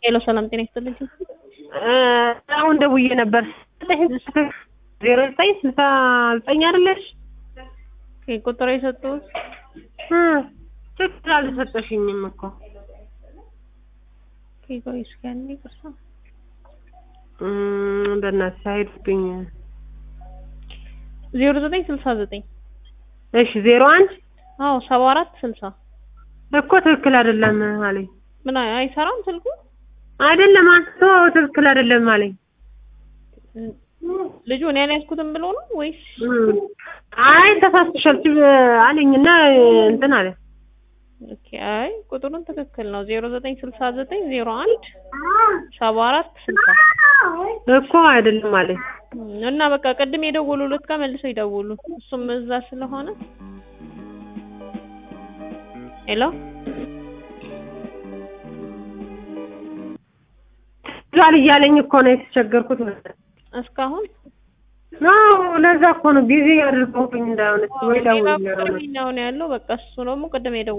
ሄሎ ሰላም ጤና ይስጥልኝ። አሁን ደውዬ ነበር። ዜሮ ዘጠኝ ስልሳ ዘጠኝ አይደለሽ? ቁጥር የሰጡት ትክክል አልሰጠሽኝም እኮ ቆይ እስኪ አንዴ ቅርሳ እም፣ በእናትሽ አይሄድብኝ። ዜሮ ዘጠኝ ስልሳ ዘጠኝ እሺ ዜሮ አንድ አዎ ሰባ አራት ስልሳ እኮ ትክክል አይደለም አለኝ። ምን አይ- አይሰራም ስልኩ አይደለም አንስቶ ትክክል አይደለም አለኝ። ልጁ እኔ ያልያዝኩትም ብሎ ነው ወይስ እም፣ አይ ተሳስተሻል ሲል አለኝና እንትን አለ ኦኬ አይ ቁጥሩን ትክክል ነው ዜሮ ዘጠኝ ስልሳ ዘጠኝ ዜሮ አንድ ሰባ አራት ስልሳ እኮ አይደለም አለኝ። እና በቃ ቅድም የደወሉለት ጋር መልሰው ይደውሉ እሱም እዛ ስለሆነ ሄሎ ዛል እያለኝ እኮ ነው የተቸገርኩት። እስካሁን ነው ለዛ እኮ ነው ቢዚ ያደርገውብኝ እንዳይሆን ወይ ሌላ ደውዬ ቁጥር ነው ያለው በቃ እሱ ደግሞ ቅድም የደወሉ